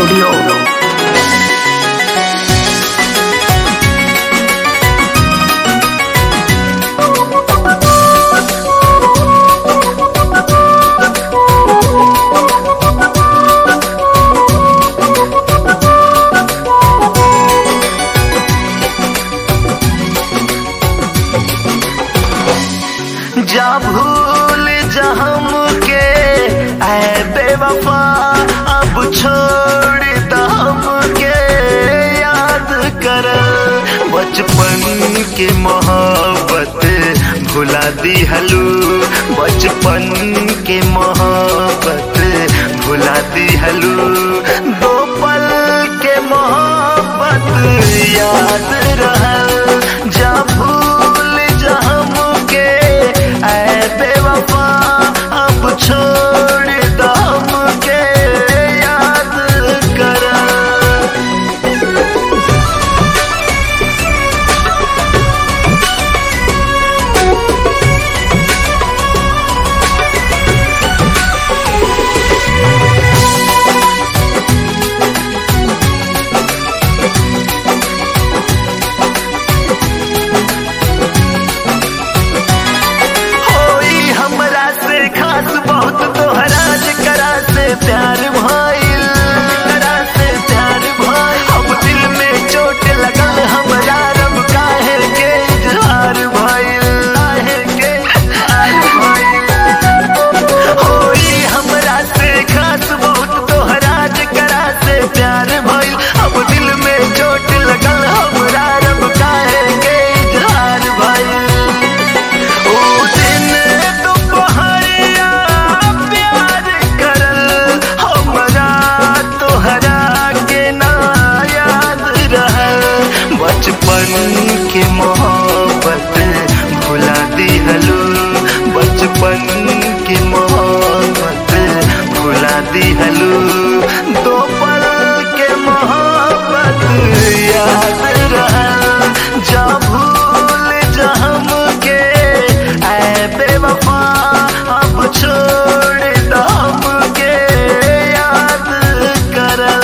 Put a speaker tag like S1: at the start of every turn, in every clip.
S1: Studio.
S2: जा भूल जा हमके ऐ बेवफा अब छोड़ द हमके याद कर बचपन के मोहब्बत भुला दी हलू बचपन के मोहब्बत भुला दी हलू दो पल के मोहब्बत याद रहल जा भूल जा हमके ऐ बेवफा अब छोड़ द हमके याद कर होई हमरा से खास बहुत तोहरा करा से प्यार भइल करा से प्यार भइल अब दिल में चोट लगल हमरा रब काहे के इजहार भइल काहे के इजहार भइल होई हमरा से खास बहुत तोहरा करा से प्यार भइल अब दिल में चोट लगल हमरा रब काहे के इजहार भइल ओ दिन दुपहरिया प्यार करल हमरा तोहरा के ना याद रहल बचपन के मोहब्बत भुला दिहलू बचपन के मोहब्बत भुला दिहलू दो पल के मोहब्बत याद रहल जा भूल जा हमके ऐ बेवफा अब छोड़ द हमके याद करल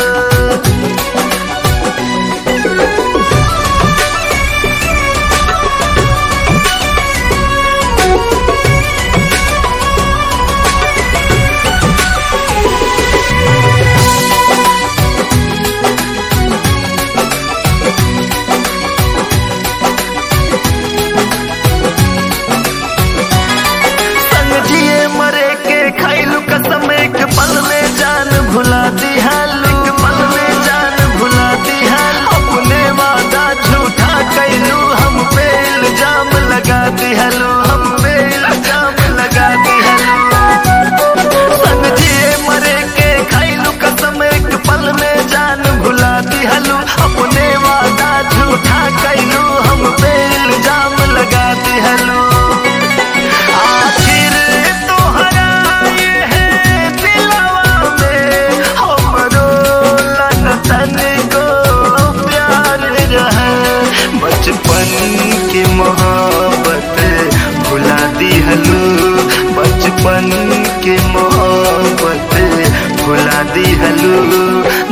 S2: संग जिए मरे के खैलू कसम एक पल में जान भुला दिहालू एक पल में जान भुला दिहालू अपने वादा झूठा कैलू हम पे इल्जाम लगा दिहालू हम पे इल्जाम लगा दिहालू संग जिए मरे के खैलू कसम एक पल में जान भुला दिहालू अपने वादा झूठा कैलू हम पे इल्जाम लगा दिहालू आखिर तोहरा ये दिलवा में हमरो लगतन को प्यार रहे बचपन की मोहब्बत भुला दिहलू बचपन की मोहब्बत भुला दिहलू